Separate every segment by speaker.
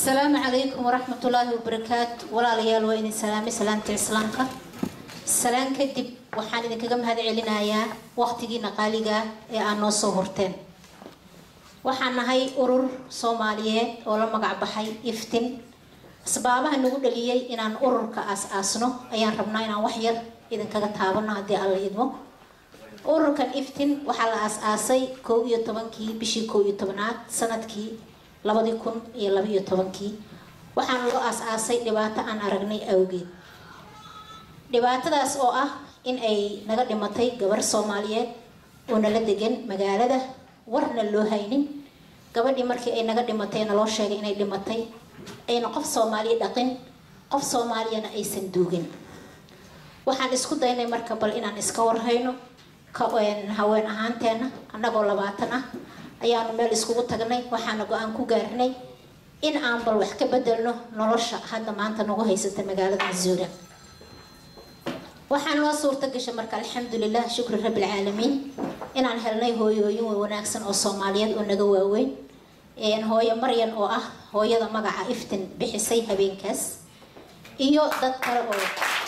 Speaker 1: asalaamu calaykum waraxmatullaahi wabarakaatu walaalayaal waa idin salaamay salaamta islaamka salaan kadib waxaan idinkaga mahad celinayaa waqtigiina qaaliga ee aad noo soo horteen waxaan nahay urur soomaaliyeed oo la magac baxay iftin asbaabaha nagu dhaliyay inaan ururka aas-aasno ayaan rabnaa inaan wax yar idinkaga taabano haddii alla idmo ururkan iftin waxaa la aas-aasay kow iyo tobankii bishii kow iyo tobanaad sanadkii labadii kun iyo labaiyo tobankii waxaana loo aas-aasay dhibaato aan aragnay awgeed dhibaatadaas oo ah in ay naga dhimatay gabar soomaaliyeed oo nala degan magaalada warna loo haynin gabadhii markii ay naga dhimatay naloo sheegay inay dhimatay ayna qof soomaaliya dhaqin qof soomaaliyana aysan duugin waxaan isku daynay marka bal inaan iska warhayno haween ahaanteena annagoo labaatan ah ayaanu meel iskugu tagnay waxaana go-aan ku gaarnay in aan bal wax ka bedelno nolosha hadda maanta nagu haysata magaalada masuura waxaa noo suurta gashay marka alxamdulilah shukri rabbilcaalamiin inaan helnay hooyooyin wanaagsan oo soomaaliyeed oo naga waaweyn hooyo maryan oo ah hooyada magaca iftin bixisay habeenkaas iyo dad kale oo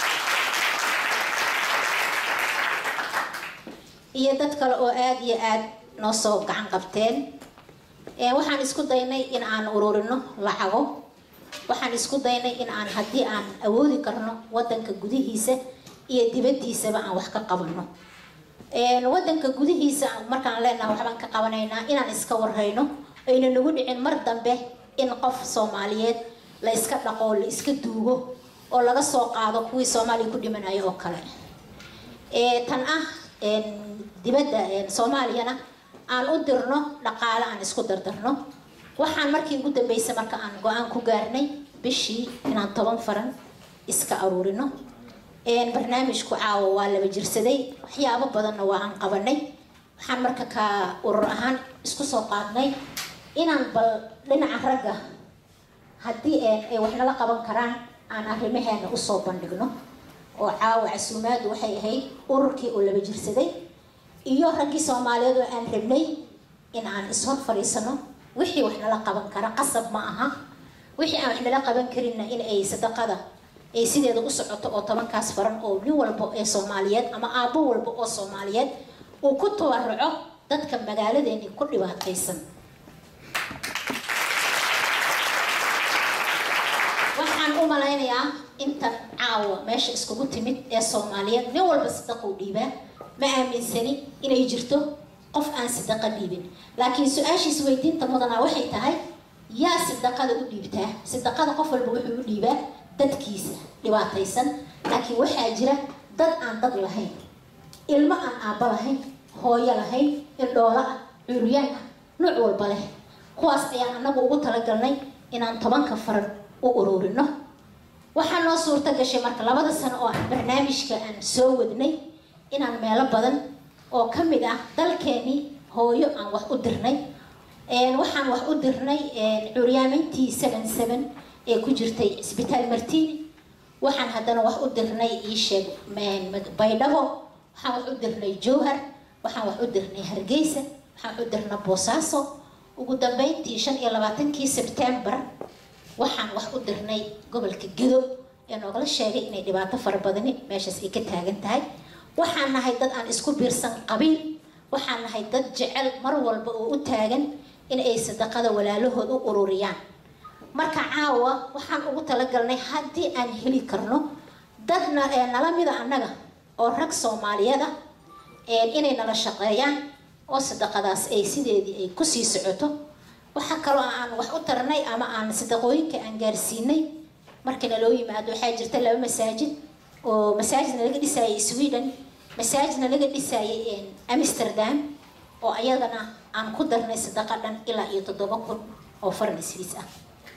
Speaker 1: iyo dad kale oo aada iyo aada noo soo gacan qabteen waxaan isku daynay in aan ururino lacago waxaan isku daynay in aan haddii aan awoodi karno wadanka gudihiisa iyo dibadiisaba aan wax ka qabano wadanka gudihiisa markaan leenaha waxbaan ka qabanaynaa inaan iska warhayno ayna nagu dhicin mar dambe in qof soomaaliyeed la iska dhaqo la iska duugo oo laga soo qaado kuwii soomaaliya ku dhimanayo oo kale tan ah dibadda soomaaliyana aan u dirno dhaqaale aan isku dardarno waxaan markii ugu dambeysay marka aan go-aan ku gaarnay bishii inaan toban faran iska aruurino barnaamijku caawa waa laba jirsaday waxyaabo badanna waa aan qabanay waxaan marka ka urur ahaan isku soo qaadnay inaan bal dhinaca ragga haddii ay wax nala qaban karaan aan arrimaheena usoo bandhigno oo caawa casuumaadu waxay ahayd ururkii oo laba jirsaday iyo raggii soomaaliyeed oo aan rabnay in aan ishor fadhiisano wixii wax nala qaban kara qasab ma aha wixii aan wax nala qaban karinna in ay sadaqada ay sideeda u socoto oo tobankaas faran oo nin walba ee soomaaliyeed ama aabbo walba oo soomaaliyeed uu ku tabaruco dadka magaaladeeni ku dhibaataysan waxaan u malaynayaa intan caawa meesha iskugu timid ee soomaaliyeed nin walba sadaqou dhiibaa ma aaminsani inay jirto qof aan sadaqa dhiibin laakiin su-aashiis weydiinta mudanaa waxay tahay yaa sadaqada u dhiibtaa sadaqada qof walba wuxuu u dhiibaa dadkiisa dhibaataysan laakiin waxaa jira dad aan dad lahayn ilmo aan aabba lahayn hooyo lahayn indhoola ah curyaan ah nuuc walba leh kuwaas ayaan anagu ugu talagalnay inaan tobanka faran u ururino waxaa noo suurta gashay marka labada sano oo aan barnaamijka aan soo wadnay inaan meelo badan oo ka mid ah dalkeenii hooyo aan wax u dirnay waxaan wax u dirnay curyaamintii seven seven ee ku jirtay cisbitaal martini waxaan haddana wax u dirnay iisheeg baydhabo waxaan wax u dirnay jowhar waxaan wax u dirnay hargeysa waxaan wax u dirnay boosaaso ugu dambeyntii shan iyo labaatankii sebtembar waxaan wax u dirnay gobolka gedo ee noogala sheegay inay dhibaato fara badani meeshaas ay ka taagan tahay waxaan nahay dad aan isku biirsan qabiil waxaan nahay dad jecel mar walba oo u taagan in ay sadaqada walaalahood u ururiyaan marka caawa waxaan ugu talagalnay haddii aan heli karno dadna nala mida annaga oo rag soomaaliyeed ah inay nala shaqeeyaan oo sadaqadaas ay sideedii ay kusii socoto waxaa kaloo aan wax u tarnay ama aan sadaqooyinka aan gaarsiinay markana loo yimaado waxaa jirta laba masaajid oo masaajidna laga dhisaayay sweden masaajidna laga dhisaayay amsterdam oo ayadana aan ku darnay sadaqa dhan ilaa iyo toddoba kun oo faran isfiis ah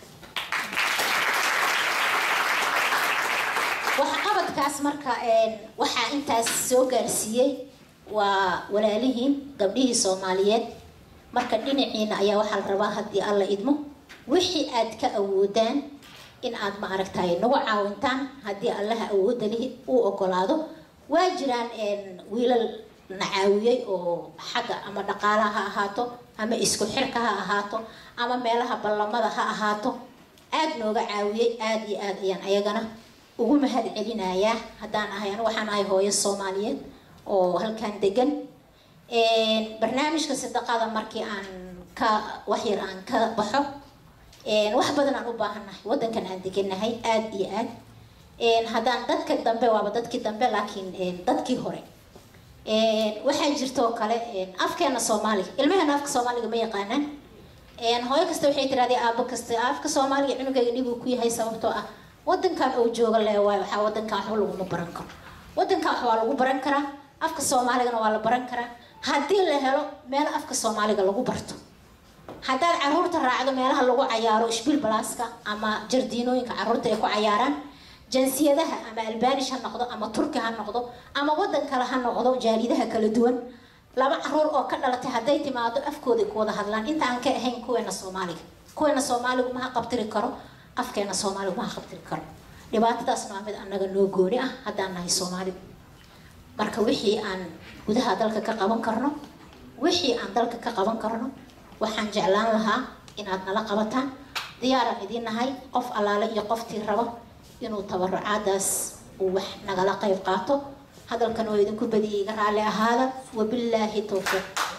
Speaker 1: waxqabadkaas marka waxaa intaas soo gaarsiiyey waa walaalihiin gabdhihii soomaaliyeed marka dhinaciina ayaa waxaa la rabaa haddii alla idmo wixii aad ka awoodaan in aad ma aragtay nagu caawintaan haddii allaha awooda lihi uu ogolaado waa jiraan wiilal na caawiyey oo xagga ama dhaqaalaha ha ahaato ama isku xirka ha ahaato ama meelaha ballamada ha ahaato aad nooga caawiyey aad iyo aad ayaan ayagana ugu mahad celinayaa haddaan ahay anigu waxaan ahay hooyo soomaaliyeed oo halkan degan barnaamijka sadaqada markii aan ka waxyar aan ka baxo wax badan aan u baahannahay wadankan aan degannahay aad iyo aad haddaan dadka dambe waaba dadkii dambe laakiin dadkii hore waxaa jirtoo kale afkeena soomaaliga ilmaheena afka soomaaliga ma yaqaanaan hooyo kasta waxay tirahdee aabo kasta afka soomaaliga cunugayga dhibuu ku yahay sababtoo ah wadankan oo jooga le waay waxaa wadankan waxba laguma baran karo wadankan wax waa lagu baran karaa afka soomaaligana waa la baran karaa haddii la helo meel afka soomaaliga lagu barto haddaad caruurta raacdo meelaha lagu cayaaro ishbil balaaska ama jardiinooyinka caruurta ay ku cayaaraan jinsiyadaha ama albanish ha noqdo ama turki ha noqdo ama wadan kale ha noqdo jaalidaha kala duwan laba caruur oo ka dhalatay hadday timaado afkooda ku wada hadlaan inta aan ka ahayn kuweena soomaaliga kuweena soomaaligu maha qabtiri karo afkeena soomaaligu maha qabtiri karo dhibaatadaasna waa mid annaga noo gooni ah haddaan nahay soomaaligu marka wixii aan gudaha dalka ka qaban karno wixii aan dalka ka qaban karno waxaan jeclaan lahaa inaad nala qabataan diyaaraan idiin nahay qof allaale iyo qoftii raba inuu tabarucaadaas uu wax nagala qayb qaato hadalkan oo idinku badiyay iga raalli ahaada wabillaahi towfiiq